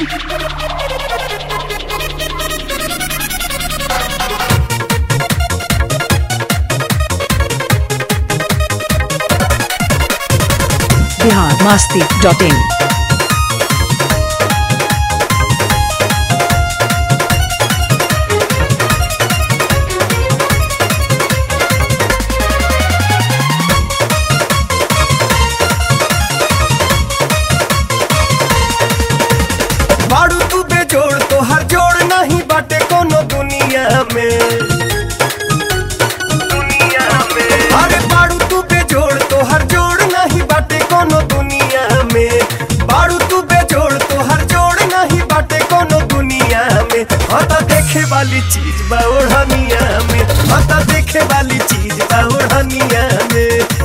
Bihar Masti dot in बाड़ू तू बेजोड़ तो हर जोड़ नहीं बाटे कोनो दुनिया में दुनिया में अरे बाड़ू तू बेजोड़ तो हर जोड़ नहीं बाटे कोनो दुनिया में बाड़ू तू बेजोड़ तो हर जोड़ नहीं बाटे कोनो दुनिया में हता देखे वाली चीज बा ओढ़निया में हता देखे वाली चीज बा ओढ़निया में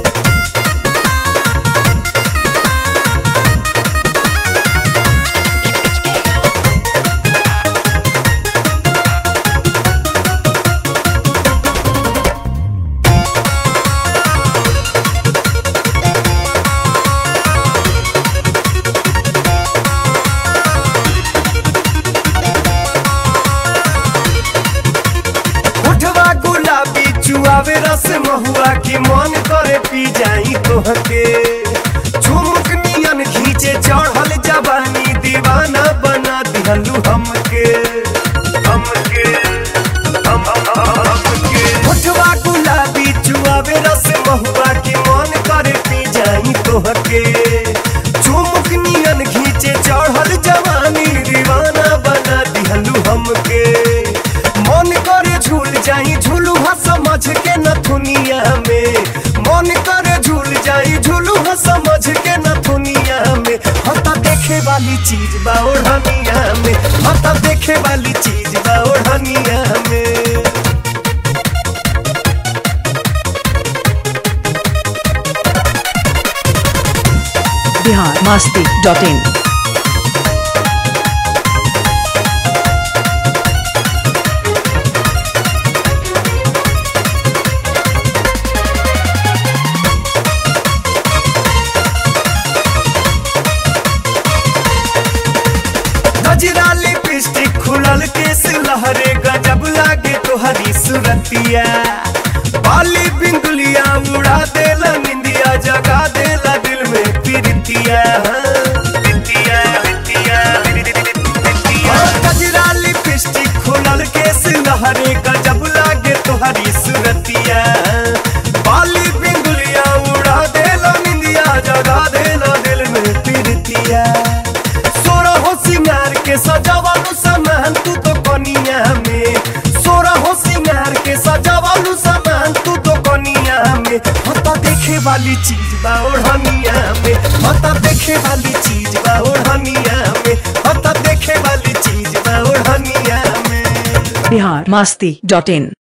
उठवा गुलाबी चुआवे रस महुआ की मन करे पी जाई तोहके झुमक नियन खींचे चढ़ल जवानी दीवाना बना दिहलू हमके हमके हम हमके उठवा गुलाबी चुआवे रस महुआ की मन करे पी जाई तोहके झुमक नियन खींचे चढ़ल जवानी दीवाना बना दिहलू हमके मन करे झूल जाई झूलू हा समझ के न दुनिया में मन करे झूल जाई झूलू हा समझ के न दुनिया में हता देखे वाली चीज बा ओढ़निया में हता देखे वाली चीज बा ओढ़निया में बिहार मास्ती डॉट इन गजरा लिपस्टिक खुलल केस लहरे गजब लागे तोहरी सुरतिया बाली बिंदुलिया उड़ा देला निंदिया जगा देला दिल में प्रीतिया प्रीतिया, प्रीतिया, प्रीतिया। गजरा लिपस्टिक खुलल केस लहरे गजब लागे तोहरी सुरतिया बाली बिंदुलिया उड़ा देला निंदिया जगा देला दिल में प्रीतिया सोरा हो सिंगार के सजावालू सामान तू तो कनिया में सोरा हो सिंगार के सजावालू सामान तू तो कनिया में हता देखे वाली चीज बा ओढ़निया में हता देखे वाली चीज बा ओढ़निया में हता देखे वाली चीज बा ओढ़निया में बिहार मास्ती डॉट इन